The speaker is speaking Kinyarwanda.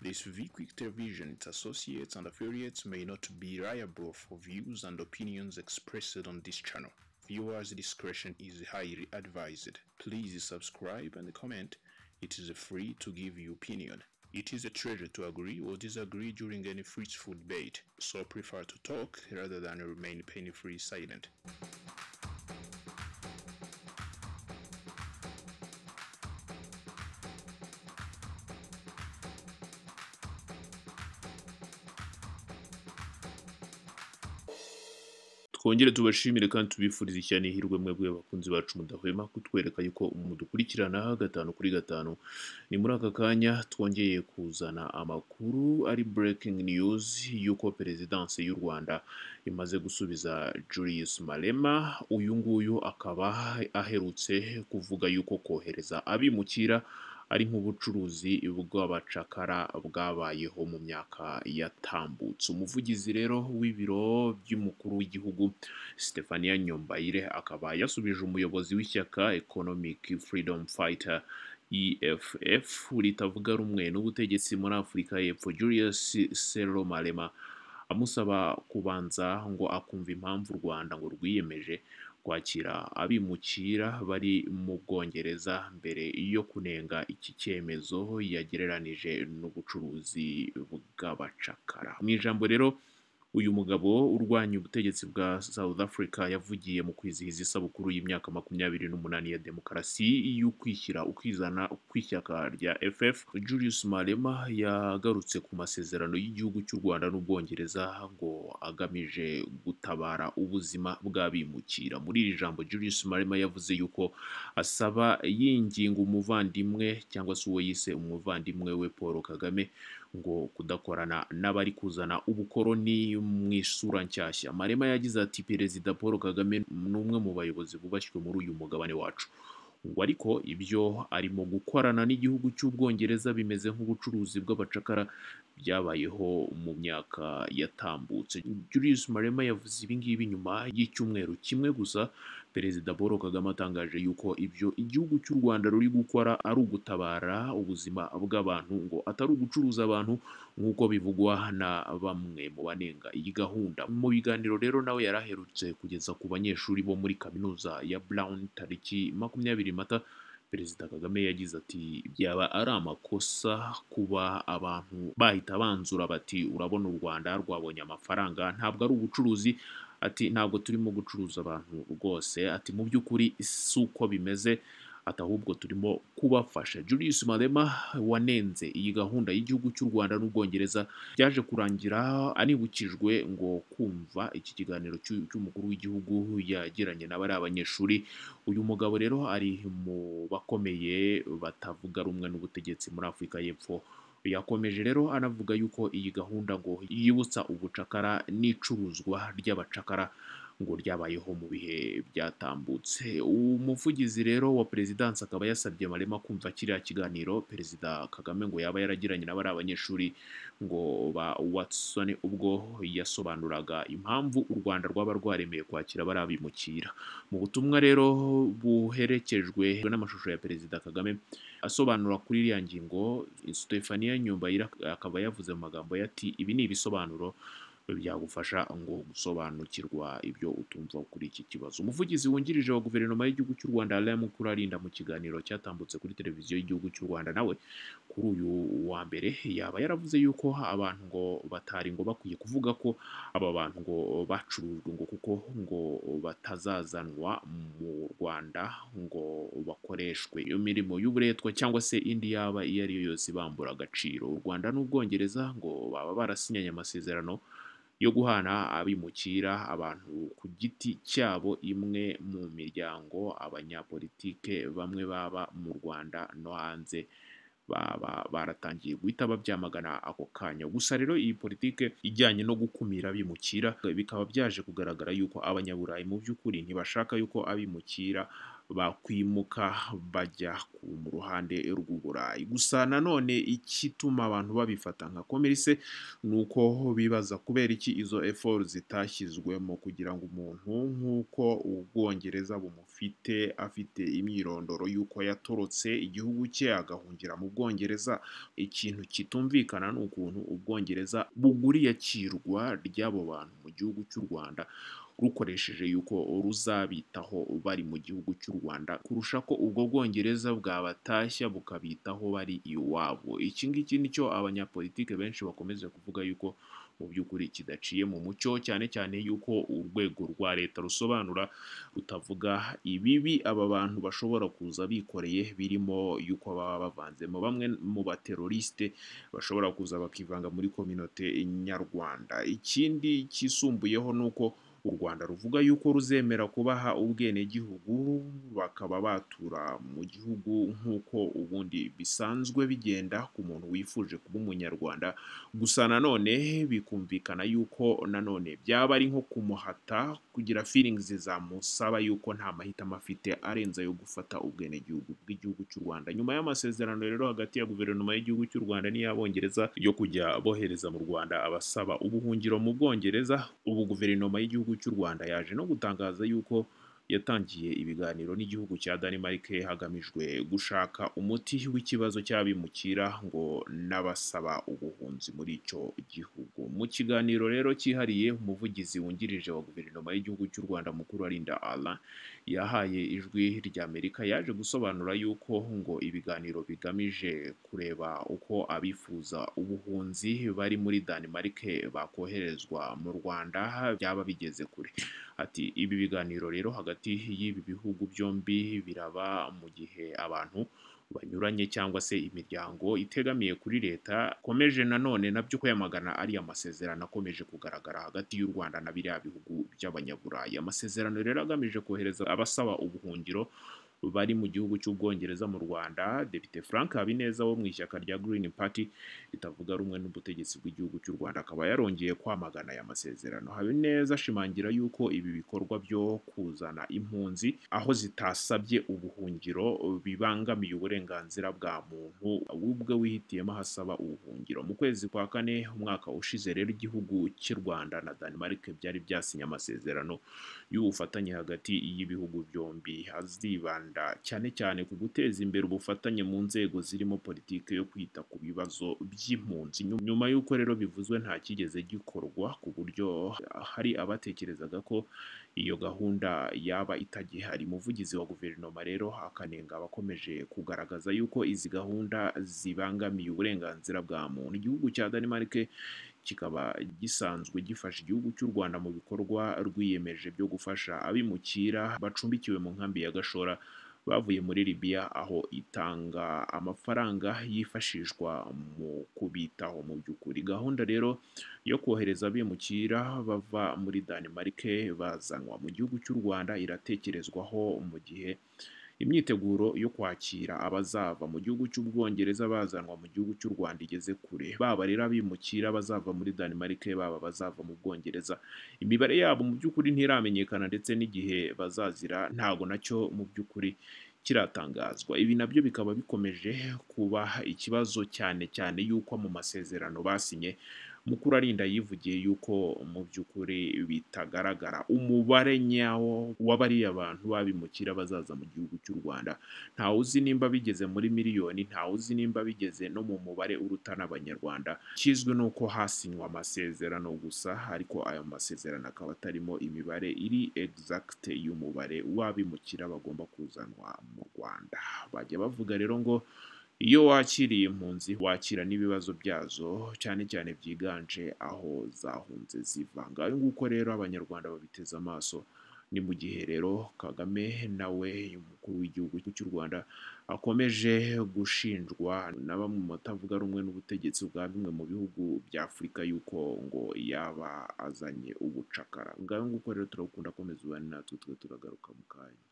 ISV Quick Television, its associates and affiliates may not be liable for views and opinions expressed on this channel. Viewers' discretion is highly advised. Please subscribe and comment. It is free to give your opinion. It is a treasure to agree or disagree during any fruitful debate, so prefer to talk rather than remain pain-free silent. twongere tubashimire kandi tubifurize cyane ihirwe mwebwe abakunzi bacu mudahwema kutwereka yuko mudukurikirana gatanu kuri gatanu ni muri aka kanya twongeye kuzana amakuru ari breaking news y'uko perezidanse y'u rwanda imaze gusubiza julius malema uyu nguyu akaba aherutse kuvuga yuko kohereza abimukira ari nk'ubucuruzi bw'abacakara bwabayeho mu myaka yatambutse umuvugizi rero w'ibiro by'umukuru w'igihugu Stefania Nyombayire akaba yasubije umuyobozi w'ishyaka Economic Freedom Fighter EFF ritavuga rumwe n'ubutegetsi muri Afurika y'Epfo Julius Sero Malema amusaba kubanza ngo akumva impamvu u Rwanda ngo rwiyemeje kwakira abimukira bari mu bwongereza mbere yo kunenga iki cyemezo yagereranije n'ubucuruzi bw'abacakara mu ijambo rero uyu mugabo urwanya ubutegetsi bwa South Africa yavugiye mu kwizihiza isabukuru y'imyaka makumyabiri n'umunani ya demokarasi y'ukwishyira ukizana kw'ishyaka rya FF Julius Malema yagarutse ku masezerano y'igihugu cy'u Rwanda n'Ubwongereza ngo agamije gutabara ubuzima bw'abimukira muri iri jambo Julius Malema yavuze yuko asaba yinginga umuvandimwe cyangwa se uwo yise umuvandimwe we Paul Kagame ngo kudakorana n'abari kuzana ubukoroni mu isura nshyashya marema yagize ati perezida paul kagame ni umwe mu bayobozi bubashywe muri uyu mugabane wacu ngo ariko ibyo arimo gukorana n'igihugu cy'ubwongereza bimeze nk'ubucuruzi bw'abacakara byabayeho mu myaka yatambutse Julius Malema yavuze ibi ngibi nyuma y'icyumweru kimwe gusa perezida Paul Kagame atangaje yuko ibyo igihugu cy'u Rwanda ruri gukora ari ugutabara ubuzima bw'abantu ngo atari ugucuruza abantu nk'uko bivugwa na bamwe mu banenga iyi gahunda mu biganiro rero nawe yari aherutse kugeza ku banyeshuri bo muri kaminuza ya Brown tariki makumyabiri mata perezida kagame yagize ati byaba ari amakosa kuba abantu bahita banzura bati urabona u rwanda rwabonye amafaranga ntabwo ari ubucuruzi ati ntabwo turimo gucuruza abantu rwose ati mu by'ukuri si uko bimeze ati ahubwo turimo kubafasha Julius Malema wanenze iyi gahunda y'igihugu cy'u Rwanda n'Ubwongereza byaje kurangira anibukijwe ngo kumva iki kiganiro cy'u- cy'umukuru w'igihugu yagiranye n'abari abanyeshuri uyu mugabo rero ari mu bakomeye batavuga rumwe n'ubutegetsi muri Afurika y'Epfo yakomeje rero anavuga yuko iyi gahunda ngo yibutsa ubucakara n'icuruzwa ry'abacakara ngo ryabayeho mu bihe byatambutse umuvugizi rero wa perezidansi akaba yasabye marema kumva kiriya kiganiro perezida kagame ngo yaba yaragiranye n'abari abanyeshuri ngo ba watson ubwo yasobanuraga impamvu u rwanda rwaba rwaremeye kwakira abari abimukira mu butumwa rero buherekejwe n'amashusho ya perezida kagame asobanura kuri iriya ngingo Stefania Nyumbayira akaba yavuze mu magambo ye ati ibi ni ibisobanuro byagufasha ngo gusobanukirwa ibyo utumva kuri iki kibazo umuvugizi wungirije wa guverinoma y'igihugu cy'u rwanda alain mukurarinda mu kiganiro cyatambutse kuri televiziyo y'igihugu cy'u rwanda nawe kuri uyu wa mbere yaba yaravuze yuko abantu ngo batari ngo bakwiye kuvuga ko aba bantu ngo bacurujwe ngo kuko ngo batazazanwa mu rwanda ngo bakoreshwe iyo mirimo y'uburetwa cyangwa se indi yaba iyo ari yo yose ibambura agaciro u rwanda n'ubwongereza ngo baba barasinyanye amasezerano yo guhana abimukira abantu ku giti cyabo imwe mu miryango abanyapolitike bamwe baba mu Rwanda no hanze baba baratangiye guhita babyamagana ako kanya gusa rero iyi politike ijyanye no gukumira abimukira bikaba byaje kugaragara yuko abanyaburayi mu by'ukuri ntibashaka yuko abimukira bakwimuka bajya ku mu ruhande rw'uburayi gusa nanone ikituma abantu babifata nka komerisi ni uko bibaza kubera iki izo efort zitashyizwemo kugira ngo umuntu nk'uko ubwongereza bumufite afite imyirondoro y'uko yatorotse igihugu cye agahungira mu bwongereza ikintu kitumvikana ni ukuntu ubwongereza bugura iyakirwa ry'abo bantu mu gihugu cy'u Rwanda rukoresheje yuko ruzabitaho bari mu gihugu cy'u Rwanda kurusha ko ubwo Bwongereza bwabatashya bukabitaho bari iwabo iki ngiki nicyo abanyapolitike benshi bakomeza kuvuga yuko mu by'ukuri kidaciye mu mucyo cyane cyane yuko urwego rwa leta rusobanura rutavuga ibibi aba bantu bashobora kuza bikoreye birimo yuko baba bavanzemo bamwe mu bateroriste bashobora kuza bakivanga muri kominote nyarwanda ikindi cyisumbuyeho ni uko u Rwanda ruvuga yuko ruzemera kubaha ubwenegihugu bakaba batura mu gihugu nk'uko ubundi bisanzwe bigenda ku muntu wifuje kuba umunyarwanda gusa nanone bikumvikana yuko nanone byaba ari nko kumuhata kugira feelings zamusaba yuko nta mahitamo afite arenze ayo gufata ubwenegihugu bw'igihugu cy'u Rwanda nyuma y'amasezerano rero hagati ya guverinoma y'igihugu cy'u Rwanda n'iy'abongereza yo kujya bohereza mu Rwanda abasaba ubuhungiro mu Bwongereza ubu guverinoma y'igihugu cy'u Rwanda yaje no gutangaza yuko yatangiye ibiganiro n'igihugu cya Denmark hagamijwe gushaka umuti w'ikibazo cy'abimukira ngo n'abasaba ubuhunzi muri icyo gihugu mu kiganiro rero cyihariye umuvugizi wungirije wa guverinoma y'igihugu cy'u Rwanda mukuru arinda Alain yahaye ijwi ry'Amerika yaje gusobanura yuko ngo ibiganiro bigamije kureba uko abifuza ubuhunzi bari muri Denmark bakoherezwa mu Rwanda byaba bigeze kure ati ibi biganiro rero hagati y'ibi bihugu byombi biraba mu gihe abantu banyuranye cyangwa se imiryango itegamiye kuri leta ikomeje nanone nabyo kwamagana ariya masezerano akomeje kugaragara hagati y'u Rwanda na biriya bihugu by'abanyaburayi amasezerano rero agamije kohereza abasaba ubuhungiro bari mu gihugu cy'ubwongereza mu Rwanda Depite Frank Habineza wo mu ishyaka rya Green Party ritavuga rumwe n'ubutegetsi bw'igihugu cy'u Rwanda akaba yarongeye kwamagana aya masezerano Habineza ashimangira yuko ibi bikorwa byo kuzana impunzi aho zitasabye ubuhungiro bibangamiye uburenganzira bwa muntu ubwe wihitiyemo ahasaba ubuhungiro mu kwezi kwa kane umwaka ushize rero igihugu cy'u Rwanda na Denmark byari byasinye amasezerano y'ubufatanye hagati y'ibihugu byombi azibanda cyane cyane ku guteza imbere ubufatanye mu nzego zirimo politiki yo kwita ku bibazo by'impunzi Nyu- nyuma y'uko rero bivuzwe nta kigeze gikorwa ku buryo hari abatekerezaga ko iyo gahunda yaba itagihari umuvugizi wa guverinoma rero akanenga abakomeje kugaragaza yuko izi gahunda zibangamiye uburenganzira bwa muntu igihugu cya Denmark kikaba gisanzwe gifasha igihugu cy'u Rwanda mu bikorwa rwiyemeje byo gufasha abimukira bacumbikiwe mu nkambi ya Gashora bavuye muri Libya aho itanga amafaranga yifashishwa mu kubitaho mu by'ukuri gahunda rero yo kohereza abimukira bava muri Denmark bazanwa mu gihugu cy'u Rwanda iratekerezwaho mu gihe imyiteguro yo kwakira abazava mu gihugu cy'ubwongereza bazanwa mu gihugu cy'u Rwanda igeze kure baba rero abimukira bazava muri Denmark baba abazava mu bwongereza imibare yabo mu by'ukuri ntiramenyekana ndetse n'igihe bazazira ntago nacyo mu by'ukuri kiratangazwa ibi nabyo bikaba bikomeje kuba ikibazo cyane cyane y'uko mu masezerano basinye mukuru arinda yivugiye yuko mu by'ukuri bitagaragara umubare nyawo w'abariya bantu babimukira bazaza mu gihugu cy'u Rwanda ntawe uzi nimba bigeze muri miliyoni ntawe uzi nimba bigeze no mu mubare uruta n'abanyarwanda kizwi ni uko hasinywa amasezerano gusa ariko ayo masezerano akaba atarimo imibare iri exact y'umubare w'abimukira bagomba kuzanwa mu Rwanda bajya bavuga rero ngo iyo wakiriye impunzi wakira n'ibibazo byazo cyane cyane byiganje aho zahunze ziva ngaho nguko rero abanyarwanda babiteze amaso ni mu gihe rero Kagame nawe umukuru w'igihugu cy'u Rwanda akomeje gushinjwa na bamwe mu batavuga rumwe n'ubutegetsi bwa bimwe mu bihugu bya Afurika yuko ngo yaba azanye ubucakara ngaho nguko rero turakunda komeza ubane natwe twe turagaruka mu kanya